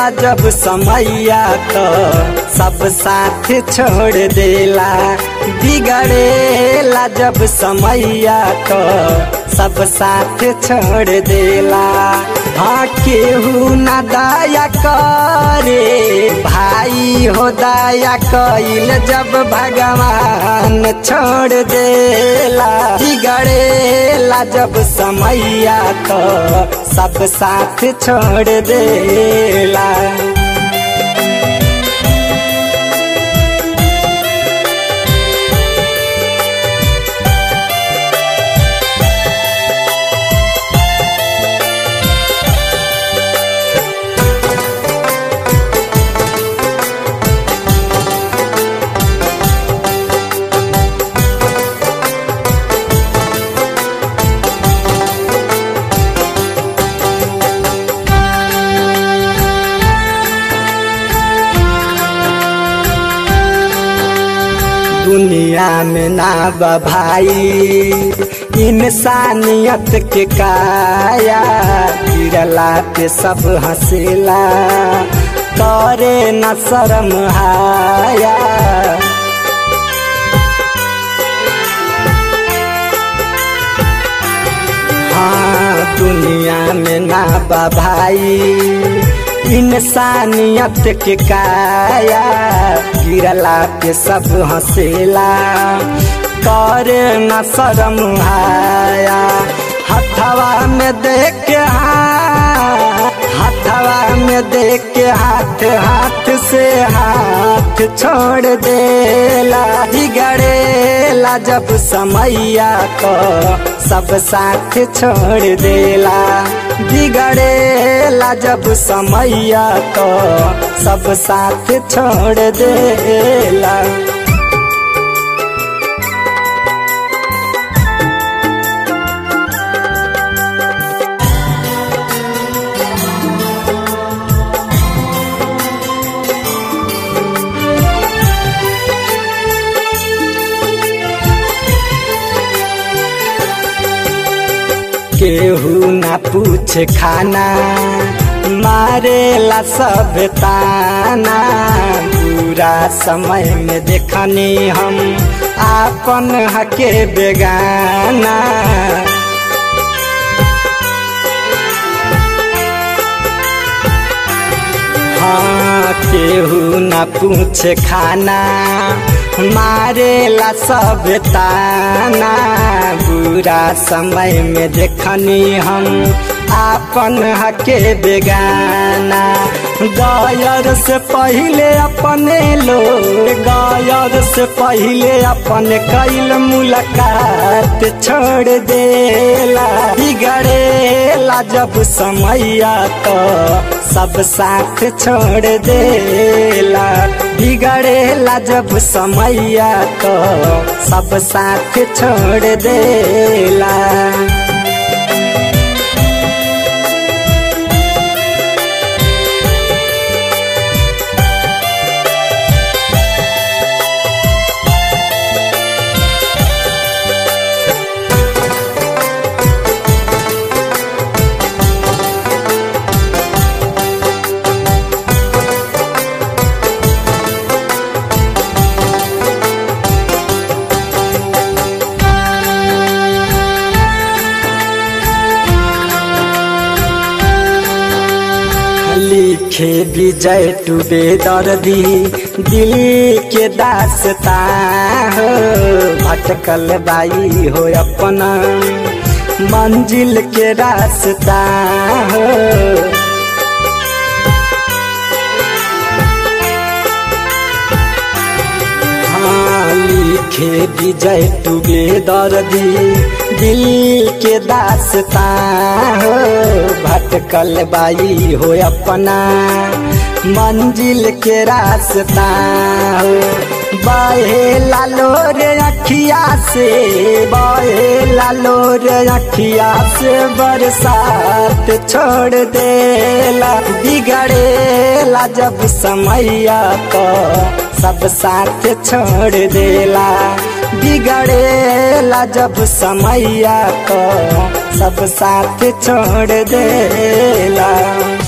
बिगड़ेला जब समैया तो सब साथ छोड़ देला बिगड़ेला जब समैया तो सब साथ छोड़ देला हाँ केहू न दया करे भाई हो दया कइल जब भगवान छोड़ देला बिगड़ेला जब समैया तो सब साथ छोड़ देला दुनिया में ना बा भाई इंसानियत के काया गिरला पे सब हंसेला करे न शर्म हाया हाँ दुनिया में ना बा भाई इंसानियत के काया गिरला पे सब हंसेला कर न शर्म आया हथवा में देख के हाथ हथवा में देख के हाथ हाथ से हाथ छोड़ देला बिगड़ेला जब समैया को सब साथ छोड़ देला बिगड़ेला जब समैया तो सब साथ छोड़ देला केहू ना पूछ खाना मारेला सब ताना पूरा समय में देखनी हम आपन हके बेगाना हाँ केहू ना पूछ खाना मारेला सब ताना बुरा समय में देखनी हम आपन हके बेगाना गायर से पहले अपने लोग गायर से पहले अपने कैल मुलाकात छोड़ देला बिगड़ेला जब समैया तो सब साथ छोड़ देला बिगड़ेला जब समैया तो सब साथ छोड़ देला लिखे विजय टूबे दर्दी दिल के दासता हो भटकल बाई हो अपना मंजिल के रास्ता हो हाँ लिखे विजय टूबे दर्दी दिल के दासता हो भटकल बाई हो अपना मंजिल के रास्ता हो बाहे लालो रे अखिया से बाहे लालो रे अखिया से बरसात छोड़ देला बिगड़ेला जब समैया को सब साथ छोड़ देला बिगड़ेला जब समैया को सब साथ छोड़ देला